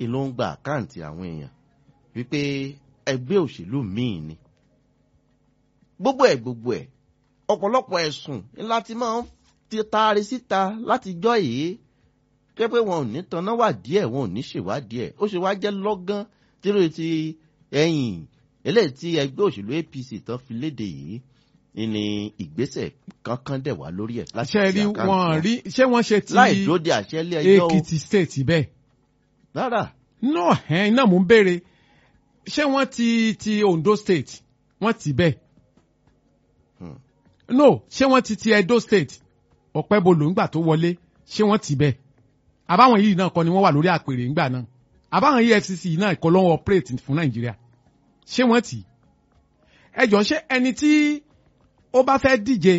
ìlú ń gba àkáǹtì àwọn èèyàn wípé ẹgbẹ́ òṣèlú míì ni gbogbo ẹ̀ gbogbo ẹ̀ ọ̀pọ̀lọpọ̀ ẹ̀sùn ńlá ti máa ń ti taari síta látijọ́ yìí jẹ́ pé wọn ò ní tanná wà díẹ̀ wọn ò ní ṣèwádìí ẹ̀ ó ṣe wá jẹ́ lọ́gán tírò ti ẹ̀yìn eléyìí tí ẹgbẹ́ òṣèlú APC tán fi léde yìí ni ìgbésẹ̀ kankan dẹ̀ wá lórí ẹ̀ láti ṣe ti rí àkáǹtì wọn wọn. rí ṣé wọ́n ṣe ti láì dúró de àṣẹ ilé ẹjọ́ o Èkìtì state bẹ́ẹ̀ rárá no ẹ̀ iná mò ń béèrè ṣé wọ́n ti ti Ondo state wọ́n ti bẹ́ẹ̀ Hmm. no ṣé wọ́n ti ti Edo state ọ̀pẹ́bolo ńgbà tó wọlé ṣé wọ́n ti bẹ́ẹ̀ àbáwọn yìí náà kọ́ ni wọ́n wà lórí àpèrè ńgbà náà àbáwọn EFCC yìí náà kọ́ ló ń operate fún Nàìjíríà ṣé wọ́n ti ẹ jọ ṣé ẹni tí ó bá fẹ́ díje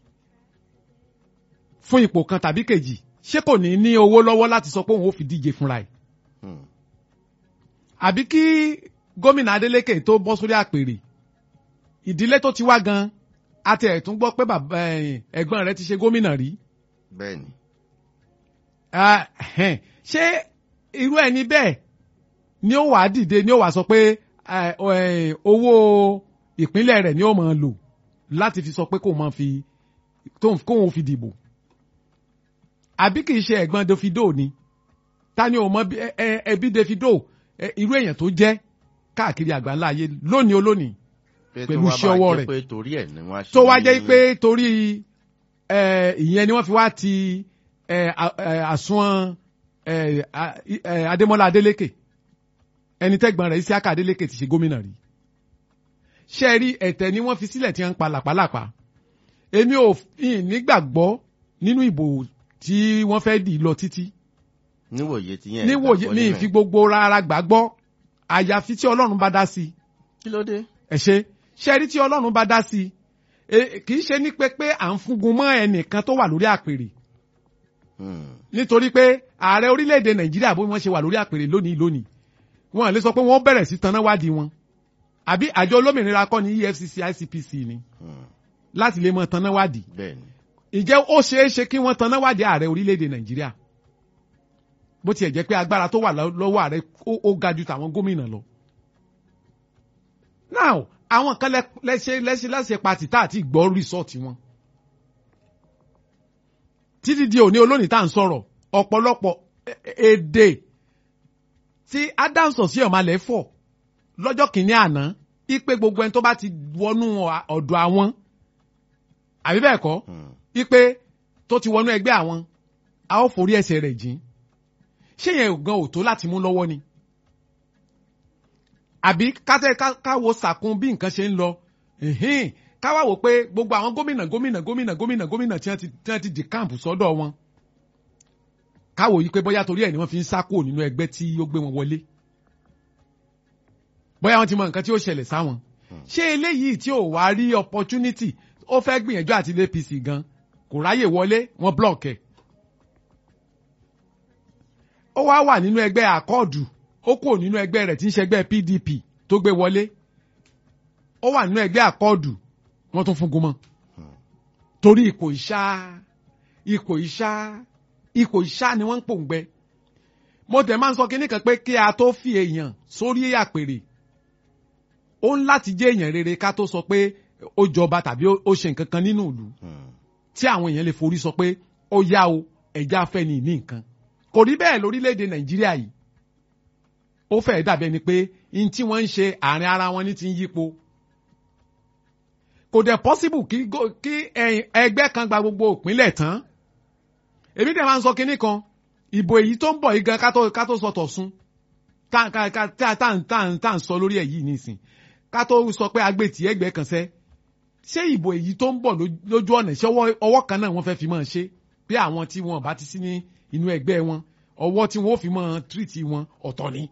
fún ipò kan tàbí kejì ṣé kò ní ní owó lọ́wọ́ láti sọ pé òun ó fi díje fúnra ẹ̀ Hmm. àbí kí gómìnà Adeleke tó bọ́ sórí àpèrè ìdílé tó ti wá gan àti ẹ̀tún gbọ́ pé bàbá ẹ̀, ẹ̀gbọ́n rẹ̀ ti ṣe gómìnà rí bẹ́ẹ̀ ni Ah, ẹ̀hẹ́n. ṣé irú ẹni bẹ́ẹ̀ ni ó wàá dìde ni ó wàá sọ pé eh, eh, owó ìpínlẹ̀ rẹ̀ ni ó máa lò láti fi sọ pé kó máa fi tó- kóun fi dìbò àbí kì í ṣe ẹ̀gbọ́n Davido ni ta ni ò mọ bí- ẹ- ẹ- ẹbí Davido ẹ, irú èèyàn tó jẹ́ káàkiri àgbáńlá ayé lónìí olónìí pé Pẹ̀lú tó wá iṣẹ́ máa ọwọ́ jẹ́ rẹ̀. pé torí ẹ̀ ni wọ́n á ṣe tó wá jẹ́ ní- pé torí ẹ, ìyẹn ni wọ́n fi wá ti ẹ, a- ẹ, àsùnwọ̀n ẹ, a- ẹ, Adémọ́lá Adélékè ẹni tẹ́gbọ́n rẹ̀ Isiaka Adélékè ti ṣe gómìnà rí ṣé ẹ rí ẹ̀tẹ̀ ni wọ́n fi sílẹ̀ tí wọ́n ń pa làpálàpá èmi ò fi- nígbàgbọ́ nínú ìbò tí wọ́n fẹ́ dì lọ títí níwòye ti yẹn níwòye ìgbàgbọ́ ní nínú ẹ̀. ìfi gbogbo rárá gbàgbọ́ àyàfi tí Ọlọ́run bá dá sí i kí ló dé. ẹ ṣe ṣe rí tí ọlọ́run bá dá sí i kì í ṣe ní pé pé à ń fúngun mọ́ ẹnìkan tó wà lórí àpèrè Hmm. nítorí pé ààrẹ orílẹ̀-èdè nàìjíríà bó wọ́n ṣe wà lórí àpèrè lónìí lónìí wọn lè sọ pé wọ́n bẹ̀rẹ̀ sí taná wádìí wọn àbí àjọ olómìnira kọ́ ní EFCC ICPC ni Hmm. láti lè mọ taná wádìí bẹ́ẹ̀ ni ǹjẹ́ ó ṣeé ṣe kí wọ́n taná wádìí ààrẹ orílẹ̀-èdè nàìjíríà bó tiẹ̀ jẹ́ pé agbára tó wà lọ́- lọ́wọ́ ààrẹ ó- ó ga ju tàwọn gómìnà lọ. now àwọn kan lẹ- lẹ́sẹ̀ lẹ́sẹ̀ lẹ́sẹ̀ pati tá àti gbọ́ rìsọ́ọ̀tì wọn. títí di òní olónìí tá à ń sọ̀rọ̀ ọ̀pọ̀lọpọ̀ e- e- èdè tí Adams Osihomhole fọ̀ lọ́jọ́ kìíní àná ipe gbogbo ẹni tó bá ti wọnú ọ̀dọ̀ àwọn àbí bẹ́ẹ̀ kọ́ Hmm. ipe tó ti wọnú ẹgbẹ́ àwọn a ó forí ẹsẹ̀ rẹ̀ jìn ṣé yẹn gan ò tó láti mú lọ́wọ́ ni àbí kátẹ́ ká- káwo sàkún bí nǹkan ṣe ń lọ ẹ̀hìn, káwá wò pé gbogbo àwọn gómìnà gómìnà gómìnà gómìnà gómìnà tí wọ́n ti tí wọ́n ti di káàmpù sọ́dọ̀ wọn káwo yìí pé bóyá torí ẹ̀ ni wọ́n fi ń sá kúrò nínú ẹgbẹ́ tí ó gbé wọn wọlé bóyá wọ́n ti mọ nǹkan tí ó ṣẹlẹ̀ sáwọn ṣé eléyìí tí ò wá rí opportunity ó fẹ́ gbìyànjú àti ilé APC gan kò ráyè wọlé wọ́n block ẹ̀ ó wá wà nínú ẹgbẹ́ àkọọdù ó kúrò nínú ẹgbẹ́ rẹ̀ tí ń ṣẹgbẹ́ PDP tó gbé wọlé ó wà nínú ẹgbẹ́ àkọọdù wọ́n tún fún gúnmọ́ torí ipò ìṣá ipò ìṣá ipò ìṣá ni wọ́n ń pòǹgbẹ mo tẹ̀ máa ń sọ kinní kan pé kí a tó fi èèyàn sórí àpèrè ó ń láti jẹ́ èèyàn rere ká tó sọ pé ó jọba tàbí ó ó ṣe nǹkan kan nínú ìlú Hmm. tí àwọn èèyàn lè forí sọ pé ó yá o ẹ̀já fẹ́ ni ní nǹkan kò rí bẹ́ẹ̀ lórílẹ̀‐èdè nàìjíríà yìí ó fẹ́ẹ̀ dàbí ẹni pé n tí wọ́n ń ṣe àárín ara wọn ní ti ń yípo kò dẹ̀ possible kí go- kí ẹ̀yìn- ẹgbẹ́ kan gba gbogbo ìpínlẹ̀ tán èmi dẹ̀ máa ń sọ kinní kan ìbò èyí tó ń bọ̀ yìí gan ká tó ká tó sọ tọ̀sùn tá tá tá tá tá tá tá ń sọ lórí ẹ̀ yìí nísìn ká tó sọ pé agbètì ẹgbẹ́ kan sẹ́ ṣé ìbò èyí tó ń bọ̀ ló- lójú ọ̀nà ṣé ọwọ́ ọwọ́ kan náà wọ́n fẹ́ fi máa ṣe bí àwọn tí wọn bá ti sí ní inú ẹgbẹ́ wọn ọwọ́ tí wọ́n ó fi máa tírìtì wọn ọ̀tọ̀ ni.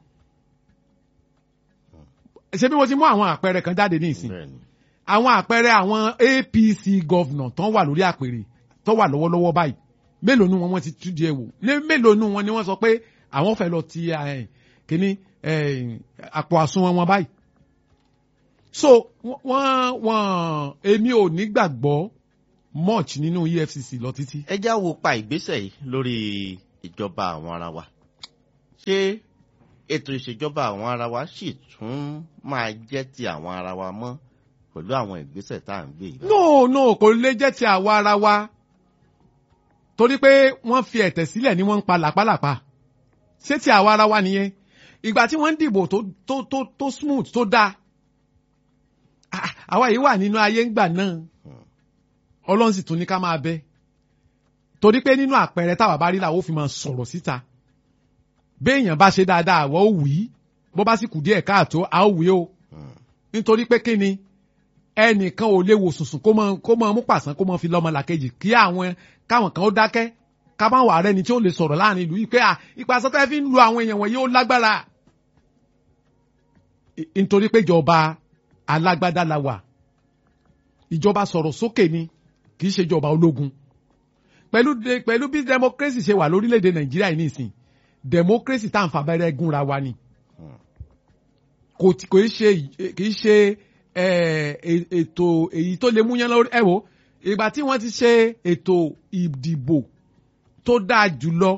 ṣé bí mo ti mú àwọn àpẹẹrẹ kan jáde ní ìsìn bẹ́ẹ̀ ni àwọn àpẹẹrẹ àwọn APC gọ́vnà tán wà lórí àpèrè tó wà lọ́wọ́lọ́wọ́ báyìí mélòó nu wọn wọ́n ti tú díẹ̀ wò ní mélòó nu wọn ni wọ́n sọ pé àwọn fẹ́ lọ ti eh, kíní eh, àpò àsùnwọ̀n wọn báyìí so wọ́n wọ́n èmi ò ní gbàgbọ́ much nínú EFCC lọ títí. ẹ já wo pa ìgbésẹ̀ yìí lórí ìjọba àwọn ara wa ṣé ètò ìṣèjọba àwọn ara wa sì tún máa jẹ́ ti àwọn ara wa mọ́ pẹ̀lú àwọn ìgbésẹ̀ tá à ń gbé yìí. no no kò lè jẹ́ ti àwa ara wa torí pé wọ́n fi ẹ̀tẹ̀ sílẹ̀ ni wọ́n ń pa làpálàpá ṣé ti àwa ara wa nìyẹn ìgbà tí wọ́n ń dìbò tó tó tó tó smooth tó dáa Ah, àwa yìí wà nínú ayé ńgbà náà ọlọ́run sì tún ní ká máa bẹ torí pé nínú àpẹẹrẹ táwa bá rí làwọn ò fi máa sọ̀rọ̀ síta béèyàn bá ṣe dáadáa àwọ̀ ò wí bó bá sì kù díẹ̀ káàtó a ó wí o nítorí pé kí ni ẹnìkan ò lè wò sùnsùn kó mọ kó mọ mú pàṣán kó mọ fi lọ́mọ làkejì kí àwọn káwọn kan ó dákẹ́ ká bá wà rẹ ni tí ó lè sọ̀rọ̀ láàrin ìlú yìí pé à ìpàṣẹ tẹ́ fi ń lu àwọn èèyàn wọ̀nyí ó lágbára I- nítorí pé ìjọba alágbádá la wà ìjọba sọ̀rọ̀ sókè ni kì í ṣe ìjọba ológun pẹ̀lú de- pẹ̀lú bí democracy ṣe wà lórílẹ̀‐èdè nàìjíríà yìí nìsín democracy tá à ń fa abẹ́rẹ́ gúnra wa ni kò tí- kò í ṣe kì í ṣe eh, e- ètò èyí tó lè múyán lórí ẹ wo ìgbà tí wọ́n ti ṣe ètò ìdìbò tó dáa jùlọ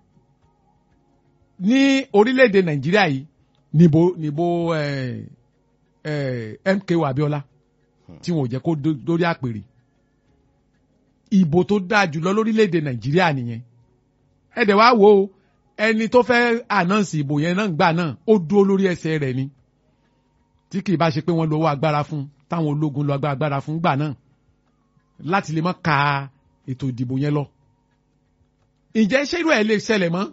ní orílẹ̀‐èdè nàìjíríà yìí níbo níbo eh, eh, MKO Abiola tí wọn ò jẹ́ kó dó- dórí àpèrè ìbò tó dáa jùlọ lórílẹ̀‐èdè nàìjíríà nìyẹn ẹ dẹ̀ wá wò ó ẹni tó fẹ́ ànáǹsì ìbò yẹn náà gbà náà ó dúró lórí ẹsẹ̀ rẹ̀ ni tí kì í bá ṣe pé wọ́n lo owó agbára fún táwọn ológun lo agbá- agbára fún gbà náà láti lè mọ́ ka ètò ìdìbò yẹn lọ. ǹjẹ́ ṣé irú ẹ̀ lè ṣẹlẹ̀ mọ́?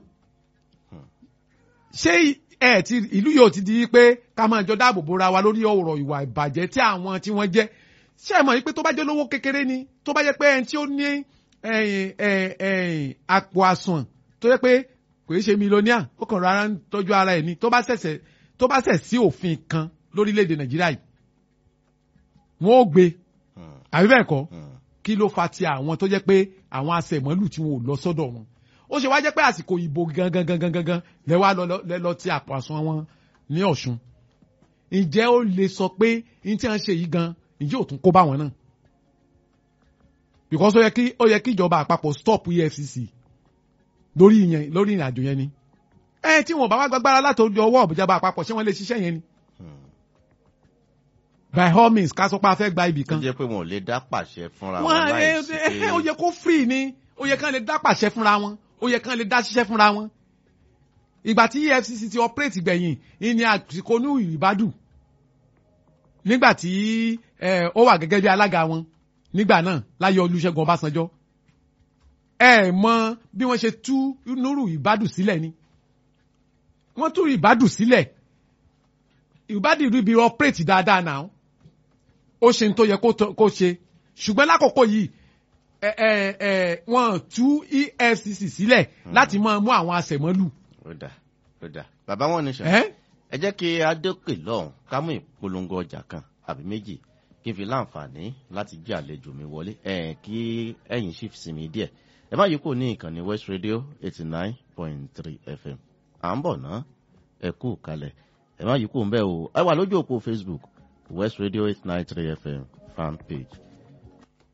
ṣé ẹ ti ìlú yóò ti di pé ká máa jọ dáàbò bora wa lórí ọ̀rọ̀ ìwà ìbàjẹ́ tí àwọn tí wọ́n jẹ́ ṣé ẹ mọ̀ yìí pé tó bá jẹ́ lówó kékeré ni tó bá jẹ́ pé ẹni tí ó ní ẹ̀yìn, ẹ̀yìn, ẹ̀yìn, àpò àsùn tó jẹ́ pé kò í ṣe mílíọ̀nìà ó kàn rárá ń tọ́jú ara ẹ̀ ni tó bá ṣẹ̀ṣẹ̀ tó bá ṣẹ̀ sí òfin kan lórílẹ̀‐èdè nàìjíríà yìí wọ́n ó gbé àbí bẹ́ẹ̀ kọ́ kí ló fa ti àwọn tó jẹ́ pé àwọn aṣẹ̀mọ́lù tí wọn ò lọ sọ́dọ̀ wọn ó ṣe wá jẹ́ pé àsìkò ìbò gangan gangan gangan lẹ wá lọ lẹ lọ ti àpò àsùn wọn ní ọ̀ṣun ǹjẹ́ ó lè sọ pé ní tí wọ́n ṣe yìí gan ǹjẹ́ ò tún kó bá wọn náà because ó yẹ kí ó yẹ kí ìjọba àpapọ̀ stop EFCC lórí ìyẹn lórí ìrìn àjò yẹn ni ẹ tí wọn bá wá gbàgbára láti ojú ọwọ́ ìjọba àpapọ̀ ṣé wọ́n lè ṣiṣẹ́ yẹn ni by all means ká sọ pé a fẹ́ gba ibì tó kan jẹ́ pé wọn ò lè dá pàṣẹ fúnra wọn wọn láì sí ẹ pé ẹ ó yẹ kó free ni ó yẹ kán lè dá pàṣẹ fúnra wọn ó yẹ kán lè dá ṣiṣẹ́ fúnra wọn ìgbà tí EFCC ti operate gbẹ̀yìn ìní àsìkò ní ìbádùn nígbà tí ẹ, ó wà gẹ́gẹ́ bí alága wọn nígbà náà láyé Olúṣẹ́gun Ọbásanjọ́ ẹ mọ bí wọ́n ṣe tú Nuru ìbádùn sílẹ̀ ni wọ́n tú ìbádùn sílẹ̀ ìbádùn rí bí operate dáadáa náà ó ṣe ní tó yẹ kó tó- kó ṣe ṣùgbọ́n lákòókò yìí ẹ ẹ ẹ wọ́n tú EFCC sílẹ̀ láti máa mú àwọn aṣẹ̀mọ́lù. ó dà ó dà bàbá wọn ní sọ ẹ́ ẹ jẹ́ kí adókè lọ́hùn ká mú ìpolongo ọjà kan àbí méjì kí n fi láǹfààní láti jí àlejò mi wọlé ẹ̀ kí ẹ̀yin sì fi sinmi díẹ̀ ẹ má yí kò ní ìkànnì West Radio eighty nine point three FM à ń bọ̀ ná ẹ kú kalẹ̀ ẹ má yí kò ń bẹ́ẹ̀ o ẹ wà lójú òpó Facebook West Radio eight nine three FM fan page